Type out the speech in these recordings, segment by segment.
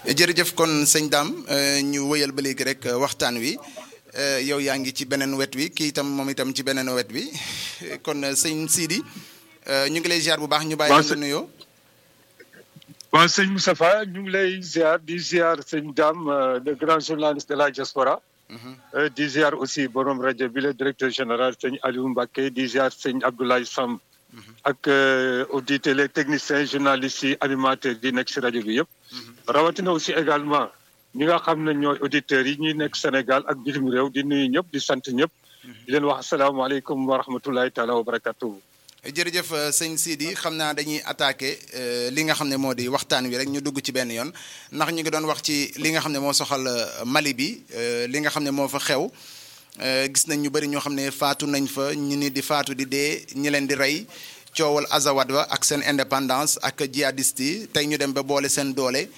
jërëjëf kon sëñ Dame ñu wëyal ba léegi rek waxtaan wi yow yaa ngi ci beneen wet wi kii itam moom itam ci beneen wet wi kon sëñ Sidi ñu ngi lay ziar bu baax ñu bàyyi la nuyoo. waaw sëñ Moustapha ñu ngi lay ziar di ziar sëñ Dame le grand journaliste de la diaspora. di ziar aussi borom rajo bi le directeur général sëñ Aliou Mbacké di ziar sëñ Abdoulaye Samb. ak auditeurs les techniciens journalistes yi animateurs yi nekk si rajo bi yëpp. rawatina aussi également ñi nga xam ne ñooy auditeurs yi ñuy nekk Sénégal ak bitim réew di nuyu ñëpp di sant ñëpp. di leen wax asalaamaaleykum wa rahmatulahi taala wa barakatuhu. jërëjëf sëñ Sidi xam naa dañuy attaqué li nga xam ne moo di waxtaan wi rek ñu dugg ci benn yoon ndax ñu ngi doon wax ci li nga xam ne moo soxal Mali bi li nga xam ne moo fa xew. gis nañ ñu bëri ñoo xam ne faatu nañ fa ñu ni di faatu di dee ñi leen di rey coowal Azawad wa ak seen indépendance ak jihadiste yi tey ñu dem ba boole seen doole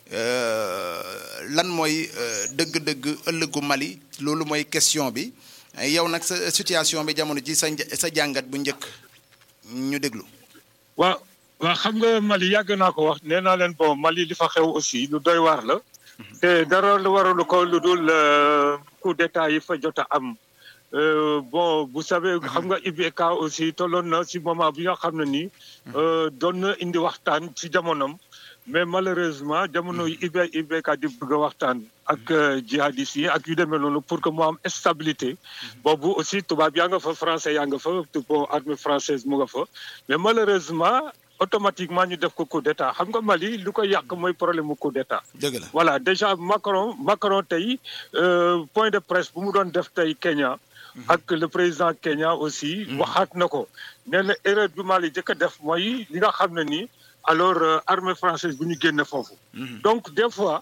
lan mooy dëgg-dëgg ëllëgu Mali loolu mooy question bi yow nag sa situation bi jamono ji sa sa jàngat bu njëkk ñu déglu. waaw waaw xam nga Mali yàgg naa ko wax nee naa leen bon Mali li fa xew aussi lu doy waar la. te dara lu waralu ko lu dul coup d'état yi fa jot a am bon vous savez xam nga IBK aussi tolloon na si moment bi nga xam ne nii doon na indi waxtaan ci jamonom mais malheureusement jamono yi IB IBK di bëgg a waxtaan ak jihadistes yi ak yu demee noonu pour que mu am stabilité boobu aussi tubaab yaa nga fa français yaa nga fa bon armée française mu nga fa mais malheureusement automatiquement ñu def ko coup d'état xam nga Mali lu ko yàq mooy problème mu coup d'état dëgg la voilà déjà Macron Macron tey point de presse bu mu doon def tey Kenya ak le président Kenya aussi waxaat na ko nee na erreur bi Mali jëkk a def mooy li nga xam ne nii alors armée française bu ñu génne foofu donc des fois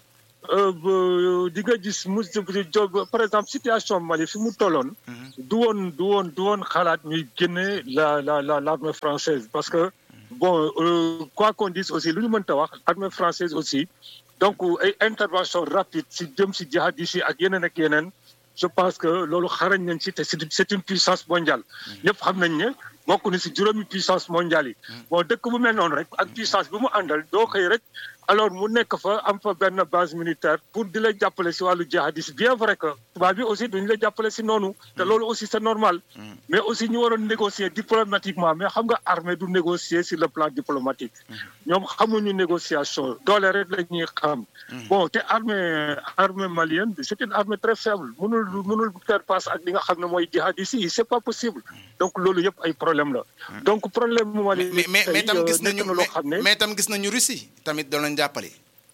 di nga gis mu par exemple situation Mali fi mu tolloon du woon du woon du woon xalaat ñuy génne la la la l'armée française parce que bon quoi qu'on dise aussi lu ñu mënta wax armée française aussi donc ay intervention rapide si jëm si jihadistes yi ak yeneen ak yeneen je pense que loolu xarañ nañ si te c'est une puissance mondiale ñëpp xam nañ ne bokk na si juróomi puissance mondiale yi bon dëkk bu mel noonu rek ak puissance bi mu àndal doo xëy rek alors mu nekk fa am fa benn base militaire pour di la jàppale si wàllu jihadiste bien vrai que tubaab bi aussi duñu la jàppale si noonu te loolu aussi c'est normal mais aussi ñu waroon négocier diplomatiquement mais xam nga armée du négocier sur le plan diplomatique ñoom xamuñu négociation doole rek la ñuy xam bon te armée armée malienne c'est une armée très faible mënul mënul faire face ak li nga xam ne mooy jihadiste yi c'est pas possible donc loolu yëpp ay problème la donc problème mu Mali mais mais tam gis nañu loo xam ne mais tam gis nañu Russie tamit doon leen jàppale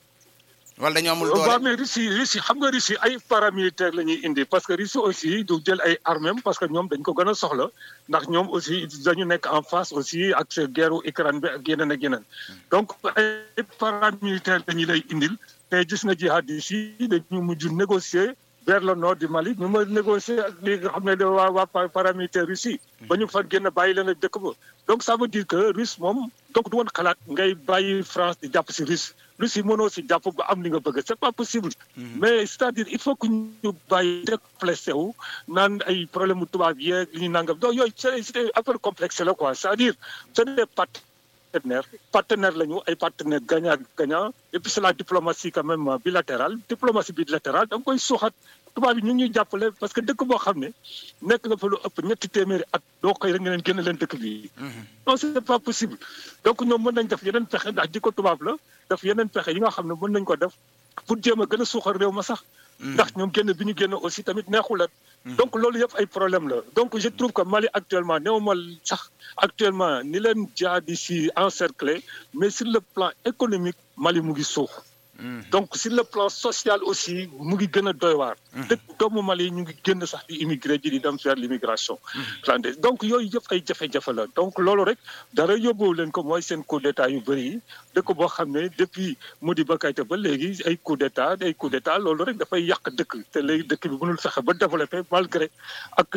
wala dañoo amul doole waaw mais Russie Russie xam nga Russie ay paramilitaire la ñuy indi parce que Russie aussi du jël ay armées parce que ñoom dañ ko gën a soxla ndax ñoom aussi dañu nekk en face aussi ak sa guerre Ukraine bi ak yeneen ak yeneen donc ay paramilitaire dañu lay indil te gis nga jihadistes yi dañu mujj négocier vers le nord du Mali ñu ma négocier ak li nga xam ne waa waa paramilitaire Russie ba ñu fa génn bàyyi leen ak dëkk ba donc ça veut dire que Russe moom donc du woon xalaat ngay bàyyi France di jàpp si Russe Russie mënoo si jàpp ba am li nga bëgg c'est pas possible mais c'est-à-dire il faut que ñu bàyyi déplacé wu naan ay problème mu tubaab yeeg li ñu nangam donc yooyu c'est affaire complexe la quoi c'est-à-dire ce n'est pas partenaire partenaire lañu ay partenaire gagnant gagnant et puis c'est la diplomatie quand même bilatérale diplomatie bilatérale da nga koy suuxat tubaab yi ñu ngi ñuy jàppale parce que dëkk boo xam ne nekk nga fa lu ëpp ñetti téeméeri at doo koy rek nga leen génn leen dëkk bi non c'est pas possible donc ñoom mën nañ def yeneen pexe ndax jikko tubaab la def yeneen pexe yi nga xam ne mën nañ ko def pour jéem a gën a suuxal réew ma sax ndax ñoom génn bi ñu génn aussi tamit neexulat donc loolu yëpp ay problème la donc je trouve que Mali actuellement néew ma sax actuellement ni leen jihadistes yi encerclé mais sur le plan économique Mali mu ngi suux donc sur le plan social aussi mu ngi gën a doy waar dëkk doomu Mali yi ñu ngi génn sax di immigré ji di dem faire l'immigration clandestine donc yooyu yëpp ay jafe-jafe la donc loolu rek dara yóbbuwu leen ko mooy seen coup d'état yu bëri yi dëkk boo xam ne depuis Modibo Keïta ba léegi ay coup d'état ay coup d'état loolu rek dafay yàq dëkk te léegi dëkk bi mënul fexe ba développé malgré ak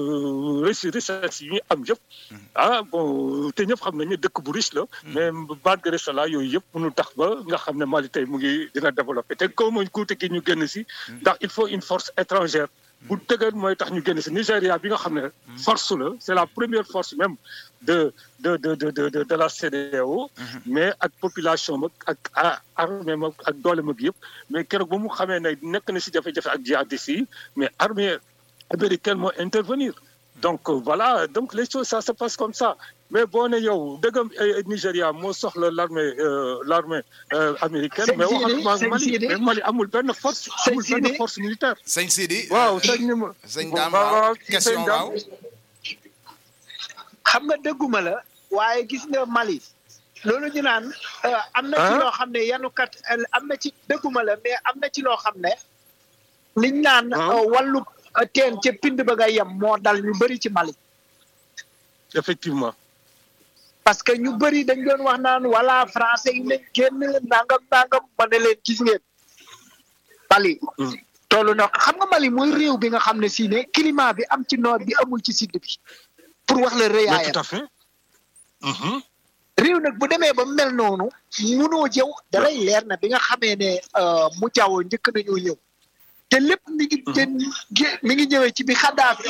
richesse yi ñu am yëpp ah bon te ñëpp xam nañu dëkk bu riche la mais malgré cela yooyu yëpp mënul tax ba nga xam ne Mali tey mu ngi dina développé te comme kuute gi ñu génn si ndax il faut une force étrangère bu tëgër mooy tax ñu génn si Nigéria bi nga xam ne force la c'est la première force même de de de de de de la CEDEAO mais ak population mag ak armée mag ak doole mag yëpp mais keroog ba mu xamee ne nekk na si jafe-jafe ak jihadistes yi mais armée américaine moo intervenir donc voilà donc les choses ça se passe comme ça mais boo ne yow dëggam Nigéria moo soxla l'armée l'armée américaine mais wax ak Mali mais Mali amul benn force amul benn force militaire sëñ Sidi waaw sëñ ni ma sëñ Dame waaw question waaw xam nga dëgguma la waaye gis nga Mali loolu ñu naan am na ci loo xam ne yanukat am na ci dëgguma la mais am na ci loo xam ne liñ naan wàllu teen ca pind ba nga yem moo dal ñu bëri ci Mali effectivement parce que ñu bëri dañ doon wax naan wala français yi nañ génn nangam nangam ma ne leen gis ngeen Mali toolu na xam nga Mali mooy réew bi nga xam ne si ne climat bi am ci nord bi amul ci sud bi pour wax la rëyaayam tout à fait réew nag bu demee ba mel noonu munoo jëw dalay leer na bi nga xamee ne mu jaww njëkk nañoo ñëw te lépp mi ngi mi ngi ñëwee ci bi Kadhafi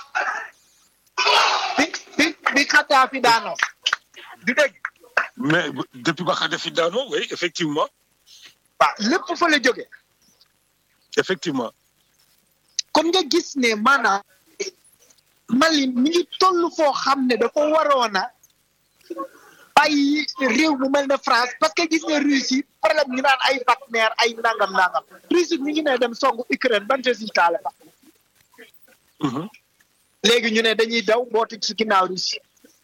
bi bi bi Kadhafi daanoo du dégg mais depuis ba Kadhafi daanoo oui effectivement waaw lépp fa la jóge effectivement kon nga gis ne maanaam Mali mi ngi toll foo xam ne dafa waroon a bàyyi réew mu mel ne France parce que gis nga Russie problème ñu naan ay Wagner ay nangam nangam Russie mi ngi ne dem songu Ukraine ban résultat la fa. léegi ñu ne dañuy daw mbootu ci ginnaaw Russie.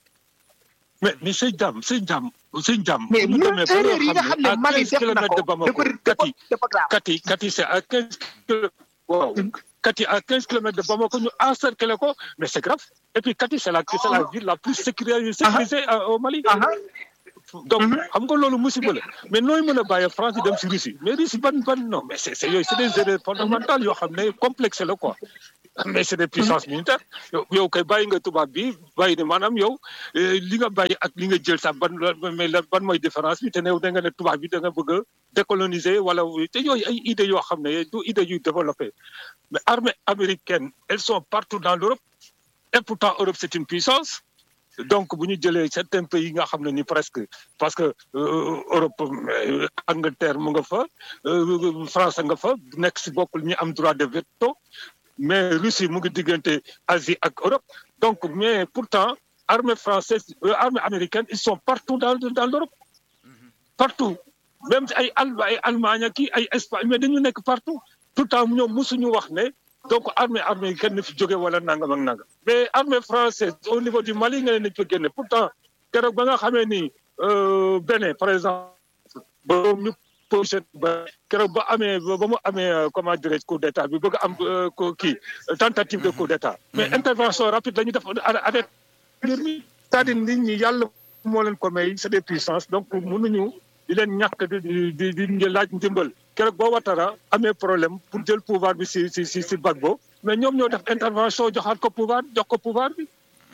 mais mais sëñ Dame sëñ Dame sëñ Dame. mais mu erreur yi nga xam ne Mali def na ko dafa dafa dafa grave. Kati Kati c'est à quinze waaw Kati à quinze kilomètres de Bamako ñu encercler ko mais c'est grave et puis Kati c'est la c'est la ville la plus sécurisée au Mali. donc xam nga loolu musiba la mais nooy mën a bàyyi France di dem si Russie mais Russie ban ban non mais c'est c'est yooyu c'est des erreurs fondamentales yoo xam ne complexe la quoi. mais c'est des puissances militaires yow kay bàyyi nga tubaab bi bàyyi ne maanaam yow li nga bàyyi ak li nga jël sax ban mais ban mooy différence bi te ne da nga ne tubaab bi da nga bëgg a décoloniser wala te yooyu ay idées yoo xam ne du idées yu développé mais armée américaine elles sont partout dans l'Europe et pourtant Europe c'est une puissance donc bu ñu jëlee certains pays nga xam ne ni presque parce que Europe Angleterre mu nga fa France nga fa nekk si bokkul ñi am droit de veto mais Russie mu ngi diggante Asie ak Europe donc mais pourtant armée française armée américaine ils sont partout dans dans l'Europe partout même ay al ay Allemagne kii ay Espagne mais dañu nekk partout tout le temps ñoom mosuñu wax ne donc armée américaine na fi jóge wala nangam ak nangam mais armée française au niveau du Mali nga ne nañ fa génne pourtant keroog ba nga xamee ni Bénin par exemple ba ñu position ba keroog ba amee ba mu amee comment dirais-je coup d'état bi bëgg am kii tentative de coup d'état mais intervention rapide la ñu def avec mbir mi c'est-à-dire nit ñi yàlla moo leen ko may c'est des puissances donc mënuñu di leen ñàkk di di di laaj ndimbal keroog boo Ouattara amee problème pour jël pouvoir bi si si si si Gbagbo mais ñoom ñoo def intervention joxaat ko pouvoir jox ko pouvoir bi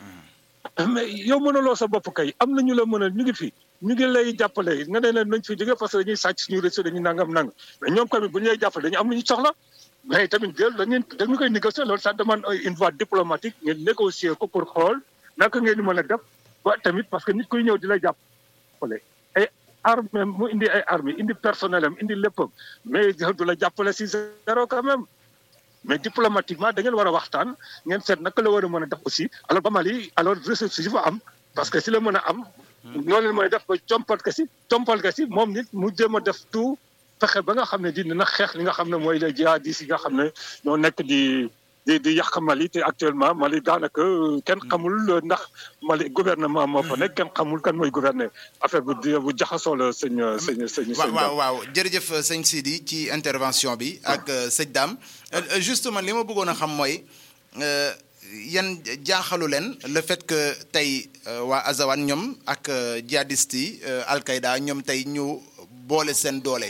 mais yow mënuloo sa bopp kay am na ñu la mën a ñu ngi fi ñu ngi lay jàppale nga ne leen nañ fi jóge parce que dañuy sàcc suñu réseau dañuy nangam nangam mais ñoom tamit bu ñu lay jàppale dañu am lu ñu soxla mais tamit jël dañuy dañu koy négocier loolu ça demande une voie diplomatique ngeen négocier ko pour xool naka ngeen di mën a def ba tamit parce que nit kuy ñëw di lay jàppale ay armée mu indi ay armée indi personnel am indi léppam mais du la jàppale si zéro quand même mais diplomatiquement da ngeen war a waxtaan ngeen seet naka la war a mën a def aussi alors ba Mali alors ressources yi fa am parce que si la mën a am. ñoo leen mooy def ba compal ka si compal ka si moom nit mu jéem a def tout fexe ba nga xam ne dina xeex li nga xam ne mooy les jihadistes yi nga xam ne ñoo nekk di di di yàq Mali te actuellement Mali daanaka kenn xamul ndax Mali gouvernement moo fa nekk kenn xamul kan mooy gouverner affaire bu bu jaxasoo la sëñ sëñ sëñ. waaw waaw waaw jërëjëf sëñ Sidi ci intervention bi ak sëñ Dame justement li ma bëggoon a xam mooy. yan jaaxalu leen le fait que tey waa Azawad ñoom ak djihadistes yi Al-Qaïda ñoom tey ñu boole seen doole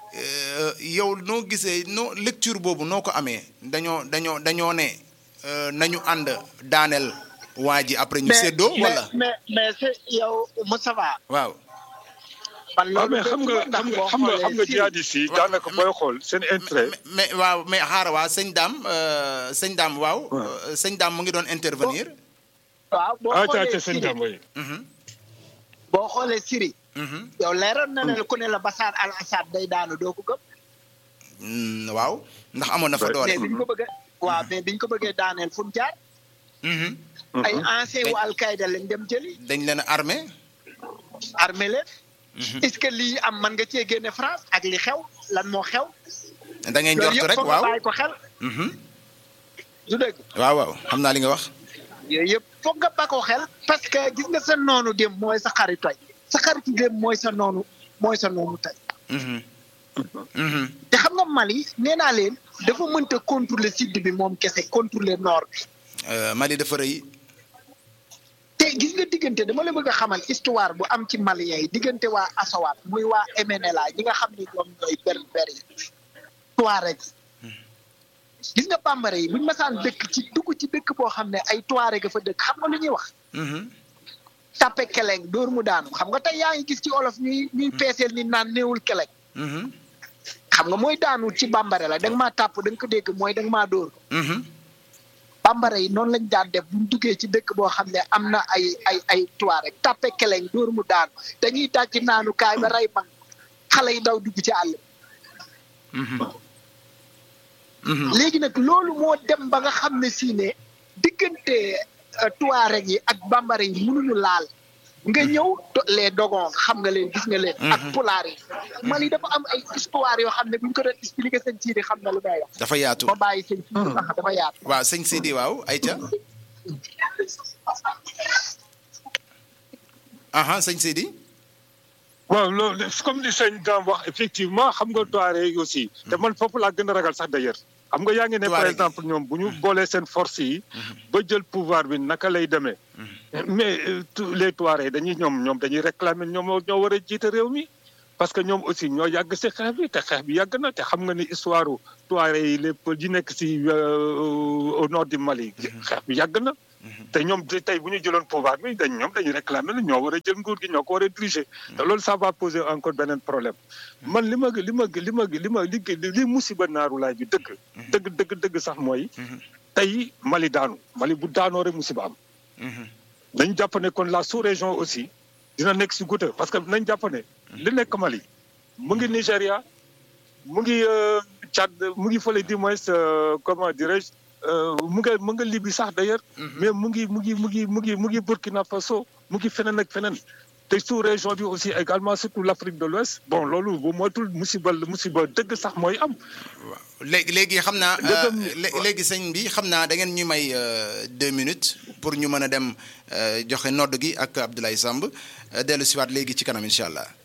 yow noo gisee noo lecture boobu noo ko amee dañoo dañoo dañoo ne nañu ànd daaneel waa ji après ñu séddoo wala mais mais c'est yow Moustapha waaw man waaw loolu mais xam nga ndax xam nga boo xam nga xam nga xoolee jihadistes yi daanaka booy xool seen intérêt. mais mais waaw mais xaaral waa sëñ Dame euh, sëñ Dame waaw. Ouais. euh, sëñ Dame mu ngi doon intervenir. waaw boo ah ca xoolee ca seen Syrie jàmm yi. Mhm, boo xoolee Syrie mhm. yow leeroon na ne la ku ne la Bachar al Assad day daanu doo ko gëm Mm, waaw ndax amoon na fa Ouais. doole. mais biñ ko bëggee waaw mais biñ ko bëggee daaneel fu mu jaar Mhm. ay ancien wu Al-Qaïda lañ dem jëli dañ leen a armé. armé leen est-ce que lii am man nga cee génne France ak li xew lan moo xew da ngay loolu njortu yëpp rek foog nga waaw. bàyyi ko xel Mhm. du dëgg waaw waaw xam naa li nga wax. yooyu yëpp foog nga ba ko xel parce que gis nga sa noonu dem mooy sa xaritu tey sa xaritu dem mooy sa noonu mooy sa noonu tey Mhm. Mhm. te xam nga Mali nee naa leen dafa mënta contrôler sud bi moom kese contrôler nord bi Euh, Mali dafa rëy. te gis nga diggante dama la bëgg a xamal histoire bu am ci Maliens yi diggante waa Asawat muy waa MNLA ñi nga xam ni ñoom ñooy berber yi Touareg gis nga bambara yi buñ masaan dëkk ci dugg ci dëkk boo xam ne ay Touareg a fa dëkk xam nga lu ñuy wax Mhm. tappe keleng dóor mu daanu xam nga tey yaa ngi gis ci olof ñuy ñuy peeseel ni naan néewul keleng Mhm. xam nga mooy daanu ci bambara la da nga maa tàpp da nga ko dégg mooy da nga maa dóor Mhm. bambara yi noonu lañ daan def buñ duggee ci dëkk boo xam ne am na ay ay ay Touareg tappe keleng dóor mu daanu dañuy daj naanu kaay ba rey mag xale yi daw dugg ci àll bi Mhm. Mhm. léegi nag loolu moo dem ba nga xam ne si ne diggante euh, Touareg yi ak bambara yi mënuñu laal nga ñëw do- les dogons xam nga leen gis nga leen. ak pulaar yi. Mali dafa am ay histoire yoo xam ne buñ ko doon expliquer sëñ Sidi xam na lu may wax. dafa yaatu. ba bàyyi sëñ Sidi sax dafa yaatu. waaw sëñ Sidi waaw ayca. aha sëñ Sidi. waaw loolu comme li sëñ Dame wax effectivement xam nga Touareg yi aussi. te man foofu laa gën a ragal sax d'ailleurs. xam nga yaa ngi ne par Touareg yi. exemple ñoom bu ñu boolee seen force yi. ba jël pouvoir bi naka lay demee. mais euh, tous les Touareg dañuy ñoom ñoom dañuy réclamer ñoom ñoo war a jiite réew mi. parce que ñoom aussi ñoo yàgg si xeex bi te xeex bi yàgg na te xam nga ni histoire Touareg yi les peuples yi nekk si euh, au nord du Mali. xeex bi yàgg na. te ñoom te tey bu ñu jëloon pouvoir bi dañ ñoom dañuy réclamer la ñoo war a jël nguur gi ñoo ko war a diriger. te loolu ça va poser encore beneen problème. man li ma li ma li ma li ma li li musiba naaru laay bi dëgg. dëgg dëgg dëgg sax mooy. tey Mali daanu Mali bu daanoo rek musiba am. nañ jàpp ne kon la sous-région aussi dina nekk si goutte parce que nañ jàpp ne li nekk Mali mu ngi Nigéria mu ngi euh, Tchad mu ngi fële du moins euh, comment dirais-je euh, mu nga mu nga Libye sax d'ailleurs mais mu ngi mu ngi mu ngi mu ngi mu ngi Burkina Faso mu ngi feneen ak feneen te sous-région bi aussi également surtout l'Afrique de l'Ouest bon loolu bu moytul musiba musiba dëgg sax mooy am léegi léegi xam naa Dëggam- euh, lé- léegi sëñ bi xam naa da ngeen ñu may euh, deux minutes pour ñu mën a dem euh, joxe nodd gi ak Abdoulaye Samb euh, dellu siwaat léegi ci kanam incha allah